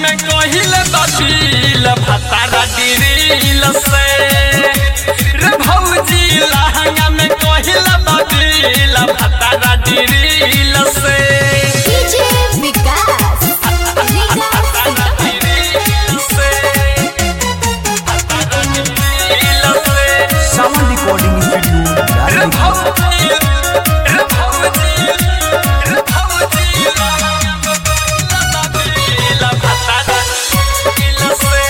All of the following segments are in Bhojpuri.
में कहिल बबील भतारा डिरिल से रे भौजी लहंगा में कहिल बबील भतारा डिरिल से डीजे विकास भतारा डिरिल से भतारा डिरिल से सावन रिकॉर्डिंग स्टूडियो रे लाल भौजी रे भौजी रे भौजी लहंगा में कहिल बबील भतारा डिरिल से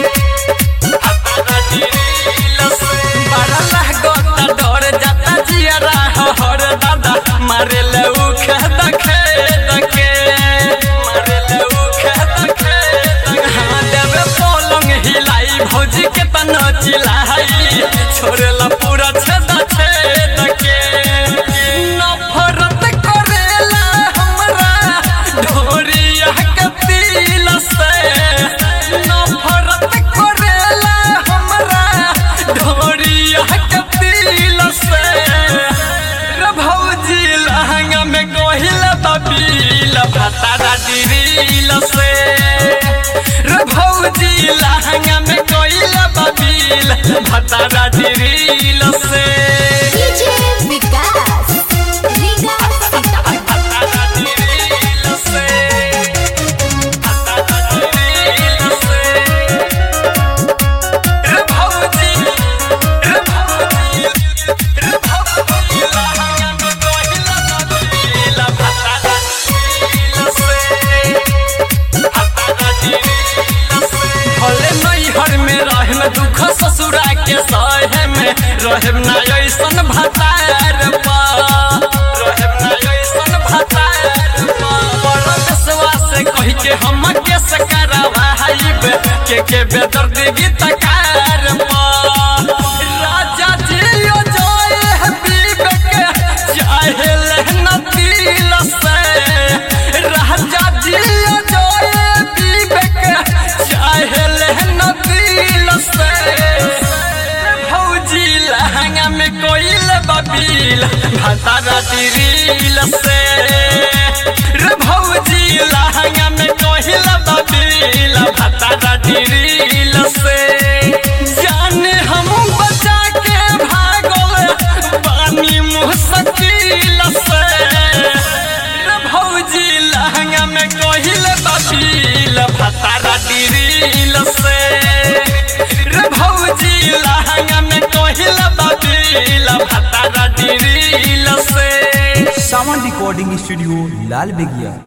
मारे लौख दखे दखे मारे लौख दखे हाँ देवे पलंग हिलाई भौजी के तना चिलाई छोड़ेला पूरा छेद छेद के नफरत करेला हमरा ढोरिया के तिल से नफरत करेला हमरा ढोरिया के तिल से रे भौजी लहंगा में गोहिल बबील भतारा डिरिल से रे भौजी लहंगा में गोहिल बबील भतारा डिरिल से डीजे विकास विकास सीतामढ़ी भतारा डिरिल से भतारा डिरिल से रे भौजी रे भौजी रे भौजी लहंगा में गोहिल बबील भतारा डिरिल से भतारा डिरिल से भले नैहर में रहम दुख ससुरा के सहे में रहम ना ऐसन भतार पा रहम ना ऐसन भतार पा बड़ा विश्वास कहि के हम के सकरावाइब के के बेदर्द गीतकार पा राजा जी ओ जोए है विवेक चाहे लहना दिल से राजा जी ओ जोए विवेक चाहे लहना दिल से भौजी लहंगा में कोइल बबील भतारा दिरिल से रे भौजी लहंगा में कोइल बबील भतारा दिरिल से जाने हम बचा के भागल पानी मुश्किल से रे भौजी लहंगा में कोइल बबील भतारा दिरिल से रे भौजी लहंगा में कोहिल बबील भतारा डिरिल से सावन रिकॉर्डिंग स्टूडियो लाल बेगिया